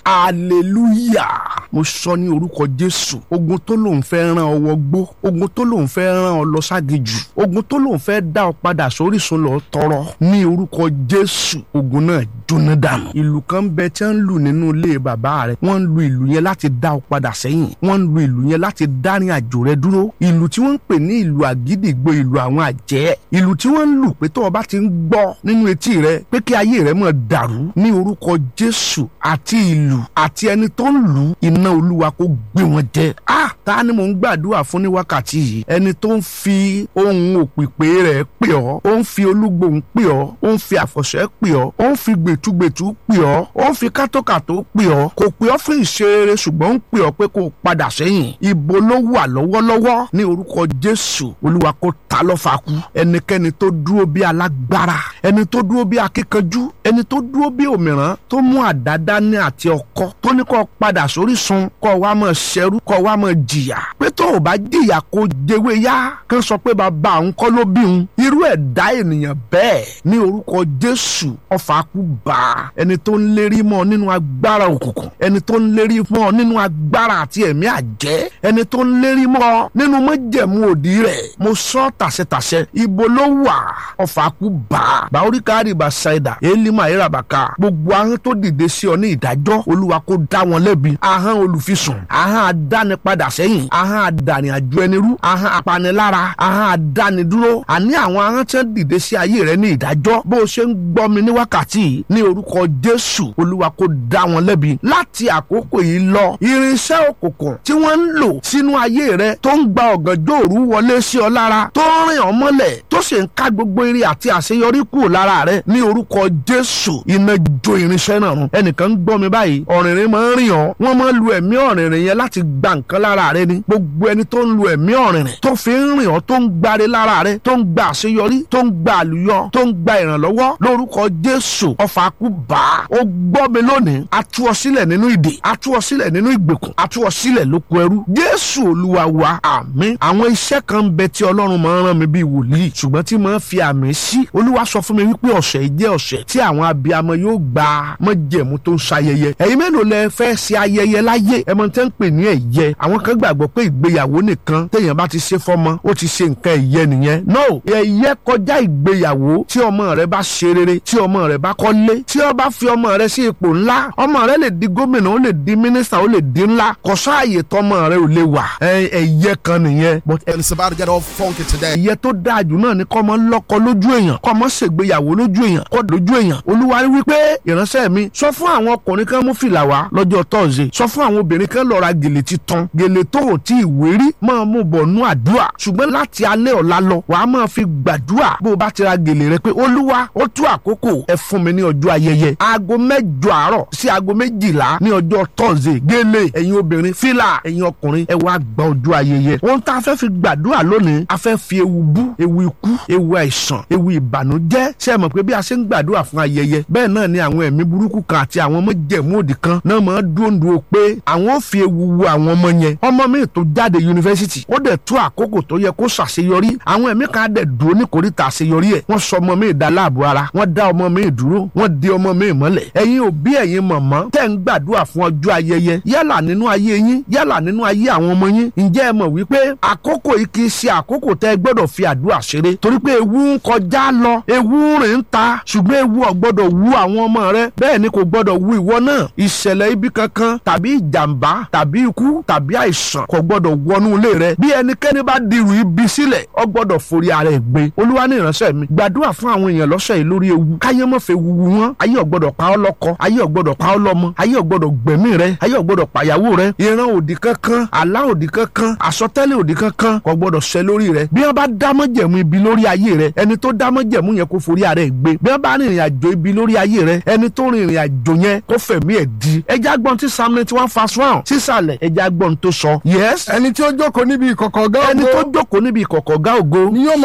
hallelujah mo sọ ní orúkọ jésù ogun tó lòun fẹ́ rán ọ wọgbó ogun tó lòun fẹ́ rán ọ lọ ságejù ogun tó lòun fẹ́ dá ọ padà sórísun lọ tọrọ ní orúkọ jésù ogun náà jóná dànù ìlú kan bẹ tí wọ́n ń lù nínú ilé bàbá rẹ wọ́n ń lu ìlú yẹn láti dá ọ padà sẹ́yìn wọ́n ń lu ìlú yẹn láti dárin àjò rẹ dúró ìlú tí wọ́n ń pè ní ìlú àgídìgbò ìlú àwọn àjẹ́ ìlú tí wọ́n ń lù pé tó o bá ti ń gbọ́ nínú etí rẹ pé kí ayé rẹ máa dàrú ní orúkọ jésù àti ìlú àti ẹni tó ń lù iná olúwa kó gbé wọn jẹ ah ta ni mò ń gbàdúrà fún ní wákàtí yìí ẹni tó ń fi ohun òpìpé rẹ̀ pè ọ́ ó ń fi olúgbòhùn pè ọ́ ó ń fi àfọ̀ṣẹ́ pè ọ́ ó ń fi gbẹ̀tugbẹ̀tu pè ọ́ ó ń fi kátókàtó pè ọ́ kò pè ọ́ fún ìṣerere ṣùgbọ́n ó ń pè ọ́ pé kó o padà sẹ́yìn ibo ló wà lọ́wọ́lọ́wọ́ ní orúkọ jésù olúwa kó ta lọ́fà kú ẹnikẹ́ni tó dúró bí alágbára ẹni tó dúró bí akíkanjú ẹni tó dúró bí òmìrán tó mú àdá dání àti ọkọ tó ní kó padà sórí sun kó wá máa ṣẹrú kó wá máa jìyà pé tó o bá jìyà kó jẹwé yá kán sọ pé bàbá òun kọ́ ló bí òun irú ẹ̀dá ènìyàn bẹ́ẹ̀ ní orúkọ jésù ọfà kú bá ẹni tó ń lérí mọ́ nínú agbára òkùnkùn ẹni tó ń lérí mọ́ nínú agbára àti ẹ̀mí àjẹ́ ẹni tó ń lérí mọ́ nínú májẹ̀mú òdì rẹ̀ mo sọ tàṣẹtàṣẹ ibo ló wà ọfà kú bá bàórí káàdì bá ṣáìdà élímà ìràbàkà gbogbo ahọ́n tó dìde sí ọ ní ìdájọ́ olúwa kó dá wọn lẹ́bi ahọ́n olùfisùn ahọ́n adánipadà sẹ́yìn ahọ́n adànì àjọ ẹni rú ahọ́n apanilára ahọ́n adánidúró àní àwọn ahọ́n tí wọ́n dìde sí ayé rẹ ní ìdájọ́ bó o ṣe ń gbọ́ mi ní wákàtí ní orúkọ jésù olúwa kó dá wọn lẹ́bi láti àkókò yìí lọ irinṣẹ́ òkùnkùn tí wọ́n ń lò sínú ayé rẹ tó ń gba ọ̀gànjọ́ òru wọlé sí ọ lára tó ń rìn ọ́ mọ́lẹ̀ tó sì ń ká gbogbo eré àti àṣeyọrí kúrò lára rẹ ní orúkọ jésù iná jó irinṣẹ́ náà run ẹnìkan ń gbọ́ mi báyìí ọ̀rìnrìn máa ń rìn ọ́ wọ́n máa ń lu ẹ̀mí ọ̀rìnrìn yẹn láti gba nǹkan lára rẹ ni gbogbo ẹni tó ń lu ẹ̀mí ọ̀rìnrìn tó fi ń rìn ọ́ tó ń gbáre lára rẹ tó ń gba àṣeyọrí tó ń gba àlùyọ tó ń gba ìrànlọ́wọ́ lórúkọ jésù ọfà kú bá ó gbọ́ mi lónìí a tú ọ sílẹ̀ nínú ìdè a tú ọ sílẹ̀ nínú ìgbèkùn a tú ọ sílẹ̀ lóko ẹrú jésù olúwa wa àmín àwọn iṣẹ́ kan bẹ tí ọlọ́run máa ń rán mi bíi wòlíì ṣùgbọ́n tí máa ń fi àmì sí olúwa sọ fún mi wípé ọ̀sẹ̀ yìí jẹ́ ọ̀sẹ̀ tí àwọn abiyamọ yóò gba májẹ̀mú tó ń ṣayẹyẹ ẹ̀yin mélòó lẹ fẹ́ ṣe ayẹyẹ láyé ẹ mọ̀ tẹ́ ń pè ní ẹ̀yẹ àwọn kan gbàgbọ́ pé ìgbéyàwó nìkan téèyàn bá ti ṣe fọ́mọ ó ti ṣe nǹkan ẹ̀yẹ nìyẹn no ẹ̀yẹ kọjá ìgbéyàwó tí ọmọ rẹ bá ṣe rere tí ọmọ rẹ bá kọ́lé tí ó bá fi ọmọ rẹ sí ipò ńlá ọmọ rẹ lè di gómìnà ó lè di mínísítà ó lè di ńlá kò sáàyè tọmọ rẹ ò lè wà ẹ̀yẹ kan nìyẹn. but And it's about to get all funky today. ẹ̀yẹ tó dáa jù náà ni kọ́ ọmọ lọ́kọ lójú èèyàn kọ́ ọmọ ṣègbéyàwó lójú èèyàn kọ́ lójú èèyàn olúwa wípé ìránṣẹ́ mi sọ fún àwọn ọkùnrin kan mú fìlà wá lọ́jọ́ tọ́ọ̀sì sọ fún àwọn obìnrin kan lọ ra gèlè titun gèlè tó ò tí ì wérí máa mú bọ̀ nú àdúrà ṣùgbọ́n láti alẹ́ ọ̀la lọ wàá máa fi gbàdúrà bó o bá ti ra gèlè rẹ pé olúwa ó tú àkókò ẹ fún mi ní ọjọ́ ayẹyẹ aago mẹ́jọ àárọ̀ sí aago méjìlá ní ọjọ́ tọ́ọ̀sì gèlè ẹ̀yin obìnrin fìlà ẹ̀yin ọkùnrin ẹ wá gba ọjọ́ ayẹyẹ ohun tá a fẹ́ fi gbàdúrà lónìí a fẹ́ fi ewu bú ewu ikú ewu àìsàn ewu ìbànújẹ́ ṣe é mọ̀ pé bí a ṣe ń gbàdúrà fún ayẹyẹ bẹ́ẹ̀ náà ni àwọn ẹ̀mí burúkú kan àti àwọn ọmọ jẹ̀mú òdì kan náà máa dúndú pé àwọn ò fi ewu wo àwọn ọmọ yẹn ọmọ mi tó jáde yunifásitì ó dẹ̀ tó àkókò tó yẹ kó ṣàṣeyọrí àwọn ẹ̀mí kan á dẹ̀ dúró ní kòríta àṣeyọrí ẹ̀ wọ́n sọ ọmọ mi dá láàbò ara wọ́n dá ọmọ mi dúró wọ́n di ọmọ mi mọ́lẹ̀ ẹ̀yin òbí ẹ̀yin mọ̀mọ́ tẹ́ ń gbàdúrà fún ọjọ́ ayẹyẹ yálà nínú ayé yín yálà nínú ayé àwọn ọmọ yín ǹjẹ́ ẹ mọ̀ wípé àkókò yìí kì í ṣe àkókò tẹ́ ẹ gbọ́dọ̀ fi àdúrà ṣeré torí pé ewu ń kọjá lọ ewu ń rìn ń ta ṣùgbọ́n ewu ò gbọ́dọ̀ wú àwọn ọmọ rẹ bẹ́ẹ̀ ni kò gbọ́dọ̀ wú ìwọ náà ìṣẹ̀lẹ̀ ibi kankan tàbí ìjàmbá tàbí ikú tàbí àìsàn kò gbọ́dọ̀ wọnú ilé rẹ bí ẹnikẹ́ni bá dirù ibi sílẹ̀ ọ gbọ́dọ̀ forí ara ẹ̀ gbé olúwa ní ìránṣẹ́ mi gbàdúrà fún àwọn èèyàn lọ́sẹ̀ yìí lórí ewu káyé mọ̀ fẹ́ wuwu wọn ayé ò gbọ́dọ̀ pa ọ́ lọ́kọ ayé ò gbọ́dọ̀ pa ọ́ lọ́mọ ayé ò gbọ́dọ̀ gbẹ̀mí rẹ ayé ò gbọ́dọ̀ pàyàwó rẹ ìran òdì kankan àlá òdì kankan àsọtẹ́lẹ̀ òdì kankan kò gbọ́dọ̀ ṣẹ lórí rẹ bí wọ́n bá dámọ̀jẹ̀mú ibi lórí ayé rẹ ẹni tó dámọ̀jẹ̀mú yẹn kó forí ara ẹ̀ gbé bí wọ́n bá rìnrìn àjò ibi lórí ayé rẹ ẹni tó rìnrìn àjò yẹn kó fẹ̀mí ẹ̀ di ẹja gbọ́n tí psalm ninety one verse one sísàlẹ̀ ẹja gbọ́n tó sọ yes ẹni tí ó jókòó níbi ìkọ̀kọ̀ ọ̀gá ẹni tó ògo jókòó níbi ìkọ̀kọ̀ ọ̀gá ògo ni yóò máa gbé ẹbí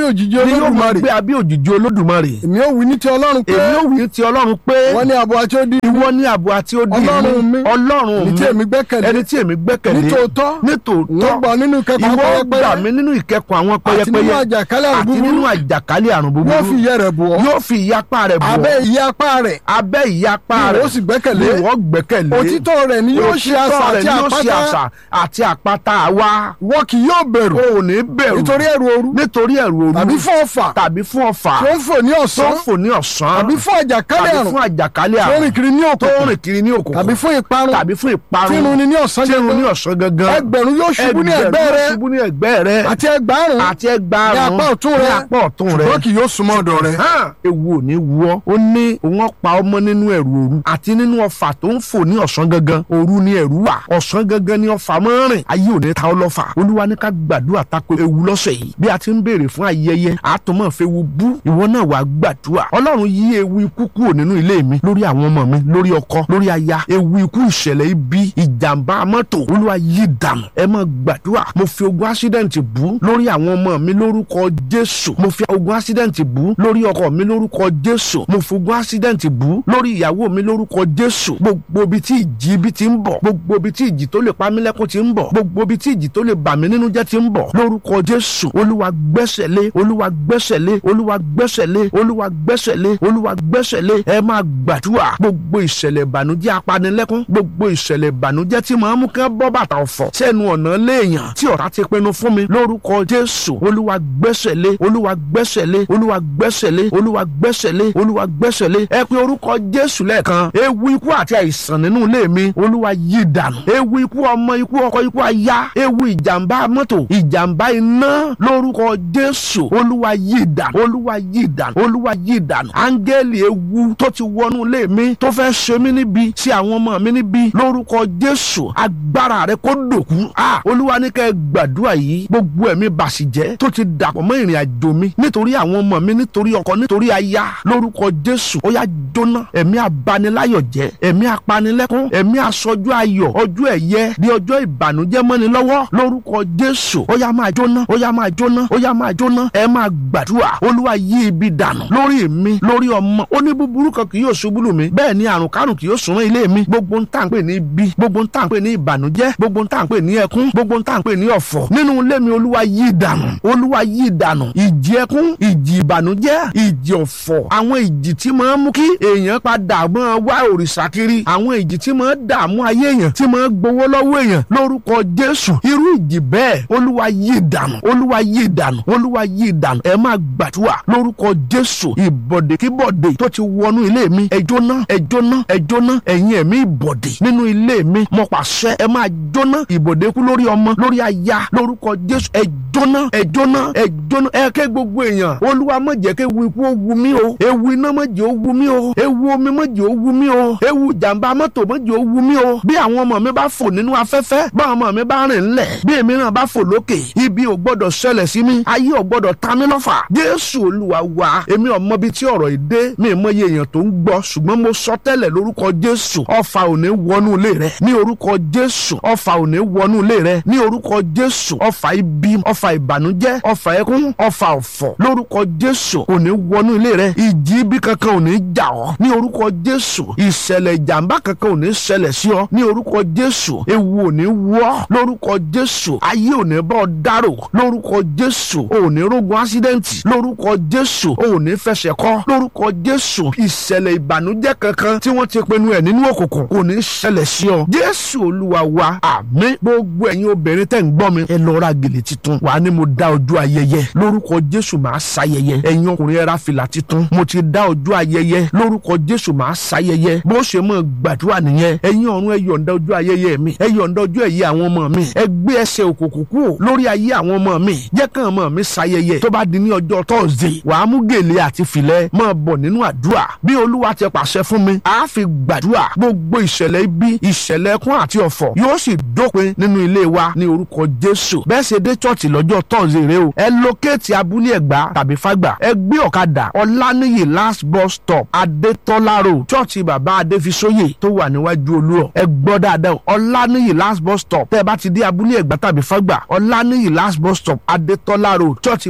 lábẹ́ òjìji ni yóò máa olódùmarè gbé abẹ́ òjìji olódùmarè èmi ò wí ní ti ọlọ́run pé èmi ò wí ti ọlọ́run pé wọ́n ní abo àti odi ìwọ ní ààbò àti odi Ọlọ́run mi. ọlọ́run ẹni tí èmi gbẹ́kẹ̀lé ẹni tí èmi gbẹ́kẹ̀lé nítòótọ́ nítòótọ́ wọ́n gbà nínú ìkẹ́kọ̀ọ́ ìwọ pẹ́yẹpẹ́yẹ gbà mí nínú ìkẹ́kọ̀ọ́ àwọn àti nínú pẹ́yẹpẹ́yẹ àjàkálẹ̀ àrùn àti nínú búburú àjàkálẹ̀ àrùn búburú yóò fi ìyẹ́ rẹ̀ bù ọ́ yóò fi ìyapa rẹ̀ bọ̀ abẹ́ ìyẹ́ apá rẹ̀ abẹ́ ìyapa ni rẹ̀ ìwọ sì gbẹ́kẹ̀lé ni ìwọ gbẹ́kẹ̀lé òtítọ́ rẹ̀ ni yóò ṣe asà Òtítọ́ rẹ̀ àti ni yóò ṣe àpáta asà àti àpáta wa wọ́n kì yóò bẹ̀rù o ò ní bẹ̀rù nítorí ẹ̀rù òru nítorí ẹ̀rù òru tàbí fún ọ̀fà tàbí fún ọ̀fà tó ń fò ní tó ọ̀sán ń fò ní ọ̀sán tàbí fún àjàkálẹ̀ tàbí àrùn fún àjàkálẹ̀ tó ń rìn àrùn kiri ní tó ń òkùnkùn rìn kiri ní òkùnkùn tàbí fún ìparun tàbí fún ìparun tí irun ni ní ọ̀sán tí irun ní gangan ọ̀sán gangan ẹgbẹ̀rún yóò ṣubú ní ẹgbẹ́ ẹgbẹ̀rún rẹ ṣubú ní ẹgbẹ́ rẹ àti ẹgbàárùn àti ẹgbàárùn ní apá ọ̀tún rẹ ní apá ọ̀tún rẹ ṣùgbọ́n kì yóò súnmọ́ ọ̀dọ̀ rẹ. hàn ewu ò ní wọ ó ní òun pa ọmọ nínú ẹ̀rù òru àti nínú ọfà tó ń fò ní ọ̀sán gangan òru ni ẹ̀rù wà ọ̀sán gangan ni ọfà máa ń rìn ayé ò ní ta ọ lọ́fà olúwa ní ká gbàdúrà tako ewu lọ́sẹ̀ yìí bí a ti ń béèrè fún ayẹyẹ àtọmọ̀ fẹ́ wu bú ìwọ náà wàá gbàdúrà ọlọ́run yí ewu ikú kúrò nínú ilé mi lórí àwọn ọmọ mi lórí ọkọ lórí aya ewu ikú ìṣẹ̀lẹ̀ ibi ìjàmbá mọ́tò olúwa yí dànù ẹ máa gbàdúrà mo fi ogun accident bú lórí àwọn ọmọ mi lórúkọ jésù mo fi ogun accident bú lórí ọkọ mi lórúkọ jésù mo fi ogun accident bú lórí ìyàwó mi lórúkọ jésù gbogbo ibi tí ìjì ibi ti ń bọ̀ gbogbo ibi tí ìjì tó lè pa mí lẹ́kún ti ń bọ̀ gbogbo ibi tí ìjì tó lè bà mí nínú jẹ́ ti ń bọ̀ lórúkọ jésù olúwa gbẹ́sẹ̀ lé olúwa gbẹ́sẹ̀ lé olúwa gbẹ́sẹ̀ lé olúwa gbẹ́sẹ̀ lé olúwa gbẹ́sẹ̀ lé ẹ máa gbàdúrà gbogbo ìṣẹ̀lẹ̀ ìbànújẹ́ apanilẹ́kún gbogbo ìṣẹ̀lẹ̀ ìbànújẹ́ tí màá mú kán bọ́ bàtà ọ̀fọ̀ sẹ́nu ọ̀nà léèyàn tí ọ̀tá ti pinnu fún mi lórúkọ jésù olúwa gbẹ́sẹ̀ lé olúwa gbẹ́sẹ̀ lé olúwa gbẹ́sẹ̀ lé olúwa gbẹ́sẹ̀ lé olúwa gbẹ́sẹ̀ lé ẹ pé orúkọ jésù lẹ́ẹ̀kan ewu ikú àti àìsàn nínú ilé mi olúwa yí dànù ewu ikú ọmọ ikú ọkọ ikú aya ewu ìjàmbá mọ́tò ìjàmbá iná lórúkọ jésù olúwa yí dànù olúwa yí dànù olúwa yí dànù áńgẹ́lì ewu tó ti wọnú ilé mi tó fẹ́ ṣe mí níbi sí àwọn ọmọ mi níbi lórúkọ jésù agbára rẹ kó dòkú a olúwa ní kẹ́ ẹ gbàdúrà yìí gbogbo ẹ̀mí bàṣìjẹ́ tó ti dàpọ̀ mọ́ ìrìn àjò mi nítorí àwọn ọmọ mi nítorí ọkọ nítorí aya lórúkọ jésù ó yá jóná ẹ̀mí abaniláyọ̀ jẹ́ ẹ̀mí apanilẹ́kún ẹ̀mí aṣojú ayọ̀ ọjọ́ ẹ̀yẹ di ọjọ́ ìbànújẹ́ mọ́ni lọ́wọ́ lórúkọ jésù ó yá máa jóná ó yá máa jóná ó yá máa jóná ẹ máa gbàdúrà olúwa yí ibi dànù lórí mi lórí ọmọ ó ní búburú kan kì yóò ṣubú lù mí bẹ́ẹ̀ ni àrùn kárùn kì yóò súnmọ́ ilé mi gbogbo ń tà ń pè ní ibi gbogbo ń tà ń pè ní ìbànújẹ́ gbogbo ń tà ń pè ní ẹkún gbogbo ń tà ń pè ní ọ̀fọ̀ nínú ilé mi olúwa yí dànù olúwa yí dànù ìjì ẹkún ìjì ìbànújẹ́ ìjì ọ̀fọ̀ àwọn ìjì tí máa ń mú kí èèyàn padà máa wá òrìṣà kiri àwọn ìjì tí máa ń dààmú ayé èèyàn tí máa ń gbowó lọ́wọ́ èèyàn lórúkọ jésù irú ìjì bẹ́ẹ̀ olúwa yí dànù olúwa yí dànù olúwa yí dànù ẹ máa gbàdúrà lórúkọ jésù ìbọ̀dè kíbọ̀dè tó ti wọnú ilé mi ẹ jóná ẹ jóná ẹ jóná ẹ̀yin ẹ̀mí ìbọ̀dè nínú ilé mi mo pàṣẹ ẹ máa jóná ìbọ̀dè kú lórí ọmọ lórí aya lórúkọ jésù ẹ jóná ẹ jóná ẹ jóná ẹ ké gbogbo èèyàn olúwa má jẹ́ kí ewu ikú ó wu mí o ewu iná má jẹ́ ó wu mí o ewu omi má jẹ́ ó wu mí o ewu jàǹbá mọ́tò má jẹ́ ó wu mí o bí àwọn ọmọ mi bá fò nínú afẹ́fẹ́ bá àwọn ọmọ mi bá rìn ńlẹ̀ bí èmi náà bá fò lókè ibi ò gbọ́dọ̀ ṣẹlẹ̀ sí mi ayé ò gbọ́dọ̀ ta mí lọ́fà jésù olúwa wa èmi ò mọ bí tí ọ̀rọ̀ yìí dé mi ì mọye èèyàn tó ń gbọ́ ṣùgbọ́n mo sọ tẹ́lẹ̀ lórúkọ jésù ọfà ò ní wọnú ilé rẹ ní orúkọ jésù ọfà ò ní wọnú ilé rẹ ní orúkọ jésù ọfà ibi ọfà ìbànújẹ́ ọfà ẹkún ọfà ọ̀fọ̀ lórúkọ jésù ò ní wọnú ilé rẹ ìjì ibi kankan ò ní jà ọ́ ní orúkọ jésù ìṣẹ̀lẹ̀ ìjàmbá kankan ò ní ṣẹlẹ̀ sí ọ ní orúkọ jésù ewu ò ní wọ́ lórúkọ jésù ayé ò ní bọ́ ọ dárò lórúkọ jésù ò ní rógun ásídẹ́ǹtì lórúkọ jésù ò ní fẹsẹ̀ kọ́ lórúkọ jésù ìṣẹ̀lẹ̀ ìbànújẹ́ kankan tí wọ́n ti pinnu ẹ̀ nínú òkùnkùn kò ní ṣẹlẹ̀ sí ọ jésù olúwa wa àmín gbogbo ẹ̀yin obìnrin tẹ̀ ń gbọ́ mi ẹ lọ ra gèlè titun wàá ní mo dá ọjọ́ ayẹyẹ lórúkọ jésù máa ṣayẹyẹ ẹ̀yin ọkùnrin ẹ ra fìlà titun mo ti dá ọjọ́ ayẹyẹ lórúkọ jésù máa ṣayẹyẹ bó ṣe mọ̀ gbàdúrà nìyẹn ẹ̀yin ọ̀run ẹ yọ̀ǹda ọjọ́ ayẹyẹ mi ẹ yọ̀ǹda ọjọ́ ẹ̀yẹ àwọn ọmọ mi ẹ gbé ẹsẹ̀ òkùnkùn kúrò lórí ayé àwọn ọmọ mi jẹ́ kàn ọmọ mi ṣayẹyẹ tó bá di ní ọjọ́ tọ́sídẹ̀ẹ́ wàá mú gèlè àti fìlẹ̀ máa bọ̀ nínú àdúrà bí olúwa ti pàṣẹ fún mi àá fi gbàdúrà gbogbo ìṣẹ̀lẹ̀ ibi ìṣẹ̀lẹ̀ ẹkún àti ọ̀fọ̀ yóò sì dópin nínú ilé wa ní orúkọ jésù bẹ́ẹ̀ ṣe dé chọ́ọ̀tì lọ́jọ́ tọ́sídẹ̀ẹ́ rẹ o ẹ lókèétì abúlé ẹ̀gbá tàbí fágbà ẹ gbé ọ̀kadà ọláníyì last bus stop adétọ́lá road chọ́ọ̀tì bàbá adéfisóyè tó wà níwájú olúrọ̀ ẹ gbọ́ dáadáa ọláníyì last bus stop tẹ́ ẹ bá ti dé abúlé ẹ̀gbá tàbí fágbà ọláníyì last bus stop adétọ́lá road chọ́ọ̀tì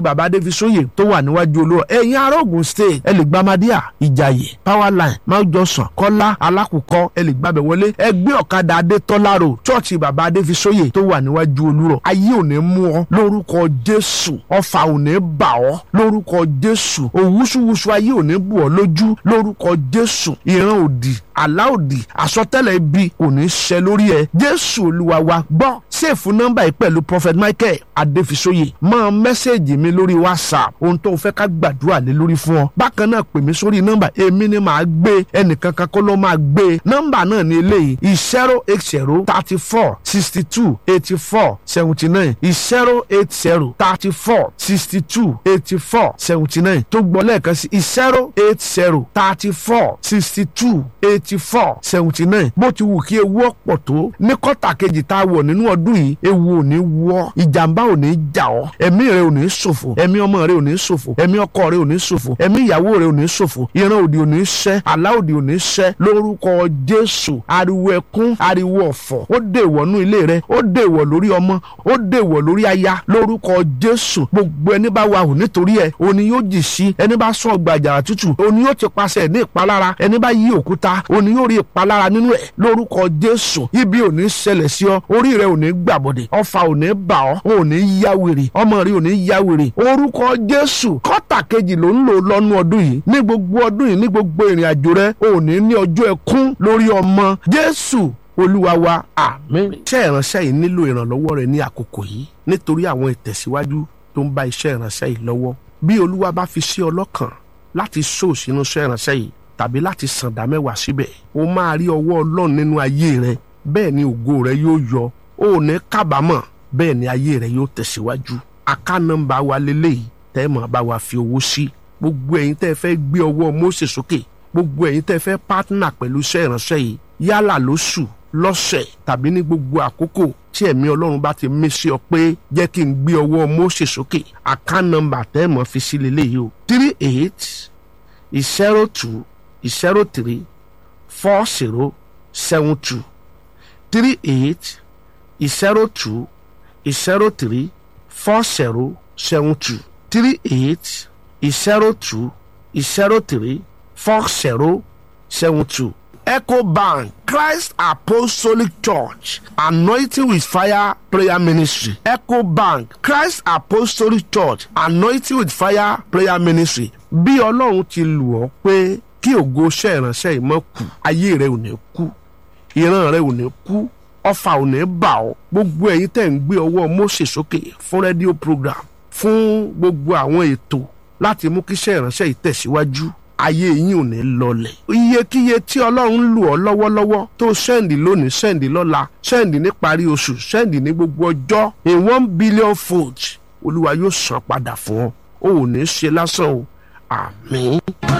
chọ́ọ̀chì bàbá adéfisóyè tó wà níwájú olúrọ̀ ẹ̀yin ará Ògùn state ẹ lè gba amadíà ìjàyè powerline mount johnson kọ́lá alákùkọ ẹ lè gbàbẹ̀ wọlé ẹ gbé ọ̀kadà adétọ́lá road chọ́ọ̀chì bàbá adéfisóyè tó wà níwájú olúrọ̀ ayé ò ní mú ọ lórúkọ jésù ọfà ò ní bà ọ lórúkọ jésù òwúsùwúsù ayé ò ní bù ọ lójú lórúkọ jésù ìran òdì àlá òdì àsọtẹ́lẹ̀ ibi kò ní ṣẹ lórí ẹ jésù olúwa wa gbọ́ sèfù nọ́mbà yìí pẹ̀lú prophet michael adéfisóyè máa mẹ́sẹ̀gì mi lórí whatsapp ohun tó o fẹ́ ká gbàdúrà lé lórí fún ọ bákan náà pè mí sórí nọ́mbà èmi ni màá gbé ẹnìkan kan kó ló máa gbé nọ́mbà náà ní eléyìí zero eight zero thirty four sixty two eighty four seventy nine zero eight zero thirty four sixty two eighty four seventy nine tó gbọ́ lẹ́ẹ̀kan sí zero eight zero thirty four sixty two eighty four seventy nine bó ti wù kí ewu ọ̀pọ̀ tó ní kọ́tà kejì tá a wọ̀ nínú ọdún yìí ewu ò ní wọ́ ìjàmbá ò ní jà ọ́ ẹ̀mí rẹ ò ní ṣòfò ẹ̀mí ọmọ rẹ ò ní ṣòfò ẹ̀mí ọkọ rẹ ò ní ṣòfò ẹ̀mí ìyàwó rẹ ò ní ṣòfò ìran òdì ò ní ṣẹ́ àlá òdì ò ní ṣẹ́ lórúkọ jésù ariwo ẹkún ariwo ọ̀fọ̀ ó dèwọ̀ nú ilé rẹ ó dèwọ̀ lórí ọmọ ó dèwọ̀ lórí aya lórúkọ jésù gbogbo ẹni bá wà hù nítorí ẹ òní yóò jì sí ẹni bá sún ọgbà àjàrà tútù òní yóò ti paṣẹ ní ìpalára ẹni bá yí òkúta òní yóò rí ìpalára nínú ẹ lórúkọ jésù ibi ò ní ṣẹlẹ̀ sí ọ orí rẹ ò ní gbàbọ̀dẹ̀ ọfà ò ní bà ọ́ ò ní yá wèrè ọmọ rẹ ò ní yá wèrè orúkọ jésù kọ́tà kejì ló ń lò lọ́nu ọdún yìí ní gbogbo ọdún yìí ní gbogbo ìrìn àjò rẹ ò ní ní ọjọ́ ẹkún lórí ọmọ jésù olúwa wa àmín. iṣẹ́ ìránṣẹ́ yìí nílò ìrànlọ́wọ́ rẹ ní àkókò yìí nítorí àwọn ìtẹ̀síwájú tó ń bá iṣẹ́ ìránṣẹ́ yìí lọ́wọ́ bí olúwa bá fi sí ọlọ́kàn láti sóò sínú iṣẹ́ ìránṣẹ́ yìí tàbí láti sàǹdà mẹ́wàá síbẹ̀ o máa rí ọwọ́ ọlọ́run nínú ayé rẹ bẹ́ẹ̀ ni ògo rẹ yóò yọ o ò ní kábàámọ̀ bẹ́ẹ̀ ni ayé rẹ yóò tẹ̀síwájú aká nọ́mbà wa lélẹ́yìí tẹ́ mọ̀ bá wa fi owó sí gbogbo ẹ̀yin tẹ́ fẹ́ gbé ọwọ́ Mósè sókè gbogbo ẹ̀yin tẹ́ fẹ́ pátánà pẹ̀lú iṣẹ́ ìránṣẹ́ yìí yálà lóṣù lọ́sẹ̀ tàbí ní gbogbo àkókò tí ẹ̀mí ọlọ́run bá ti mí sí ọ pé jẹ́ kí n gbé ọwọ́ Mósè sókè aká nọ́mbà tẹ́ mọ̀ fi sí lélẹ́yìí o three eight zero two zero three four zero seven two three eight zero two zero three four zero seven two three eight zero two zero three four zero seven two. Echo Bank Christ Apostolic Church Anointing with Fire Prayer Ministry Echo Bank Christ Apostolic Church Anointing with Fire Prayer Ministry bí ọlọ́run ti lù ọ́ pé kí ògo iṣẹ́ ìránṣẹ́ yìí mọ́ kú ayé rẹ ò ní kú ìran rẹ ò ní kú ọfà ò ní bà ọ́ gbogbo ẹ̀yin tẹ́ ń gbé ọwọ́ Mósè sókè fún rédíò program fún gbogbo àwọn ètò láti mú kí iṣẹ́ ìránṣẹ́ yìí tẹ̀síwájú ayé yín ò ní lọlẹ̀. iyekíye tí ọlọ́run lù ọ́ lọ́wọ́lọ́wọ́ tó sẹ́ǹdì lónìí sẹ́ǹdì lọ́la sẹ́ǹdì ní parí oṣù sẹ́ǹdì ní gbogbo ọjọ́ in one billion fold olúwa yóò san padà fún ọ o ò ní ṣe lásán o àmín.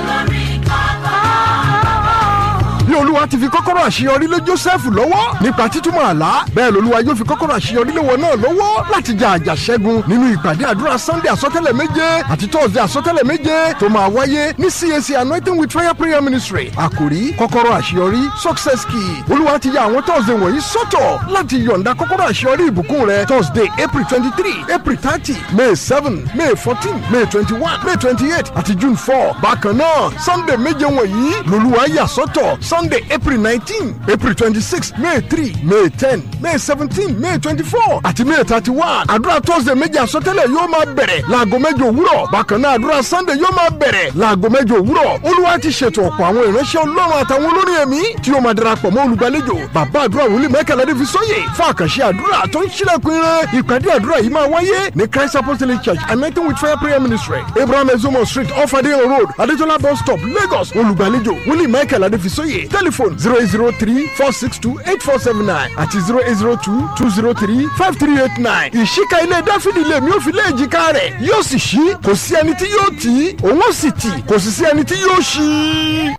bí olúwa ti fi kọ́kọ́rọ́ àṣeyọrí lé joseph lọ́wọ́ nípa títúmọ̀ àlá bẹ́ẹ̀ lolúwa yóò fi kọ́kọ́rọ́ àṣeyọrí lé wọn náà lọ́wọ́ láti jà àjàṣẹ́gun nínú ìpàdé àdúrà sunday àsọtẹ́lẹ̀ méje àti thursday àsọtẹ́lẹ̀ méje tó máa wáyé ní cac anointing with fire prayer ministry àkòrí kọ́kọ́rọ́ àṣeyọrí success key olúwa ti ya àwọn thursday wọ̀nyí sọ́tọ̀ láti yọ̀ǹda kọ́kọ́rọ́ àṣeyọrí ìbùkún rẹ thursday april twenty three april thirty may seven may fourteen may twenty one may twenty eight àti june four bákan náà sunday méje wọ̀nyí lolúwa yà sọ́tọ̀ sunday april nineteen april twenty-six may three may ten may seventeen may twenty-four àti may thirty-one àdúrà thursday méje àsọtẹ́lẹ̀ yóò máa bẹ̀rẹ̀ láago mẹ́jọ òwúrọ̀ bákan náà àdúrà sunday yóò máa bẹ̀rẹ̀ láago mẹ́jọ òwúrọ̀ olúwa ti ṣètò ọ̀pọ̀ àwọn ìránṣẹ́ ọlọ́run àtàwọn olórin ẹ̀mí tí yóò máa darapọ̀ mọ́ olùgbàlejò bàbá àdúrà wòlíì mẹ́kànlá dé fi sóyè fún àkànṣe àdúrà tó ń ṣílẹ̀kùn ire ìpàdé àdúrà yìí máa wáyé ní christ apostolic church anointing with fire prayer ministry abraham ezomo street off adeyan road adetola bus stop lagos olùgbàlejò wòlíì mẹ́kànlá dé fi sóyè telephone zero eight zero three four six two eight four seven nine àti zero eight zero two two zero three five three eight nine. ìṣíka ilé dáfídì lèmi ò fi lé èjìká rẹ̀ yóò sì ṣí kò sí ẹni tí yóò tì í òun ó sì tì kò sì sí ẹni tí yóò ṣí.